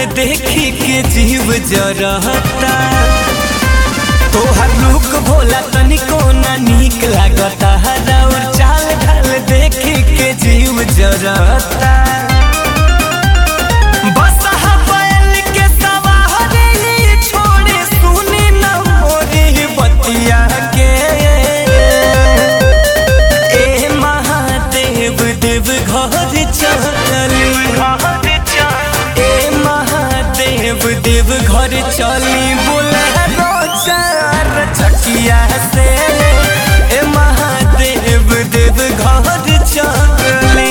देखी के जीव जरता तोहर लुक भोला तनिको ना नीक लागता और चाल ढाल देखी के जीव जरता बस बैल के सवारी छोड़े सुनी न मोरी बतिया के ए महादेव देव घर चली ए महादेव देव घर चली बोले चार चकिया से ए महादेव देव घर चली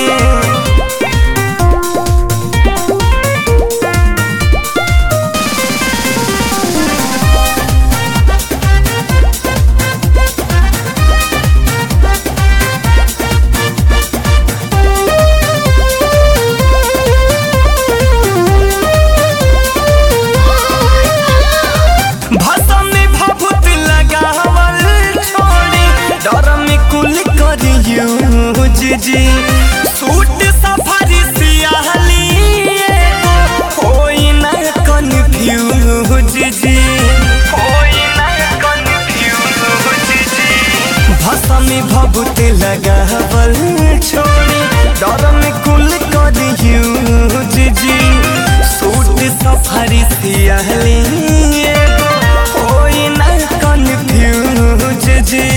भाषा में भभूत लगावल छोड़ी डर में कुल करियो जी सूट सफारी सियाहली एगो होई ना कन्फ्यूज जी होई ना कन्फ्यूज जी भाषा में भभूत लगावल छोड़ी डर में कुल करियो जी सूट सफारी सियाहली एगो होई ना कन्फ्यूज जी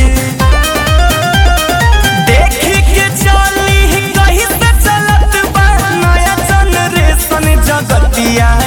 देखी के चली कहीं से चलत बा नया जनरेशन जगतिया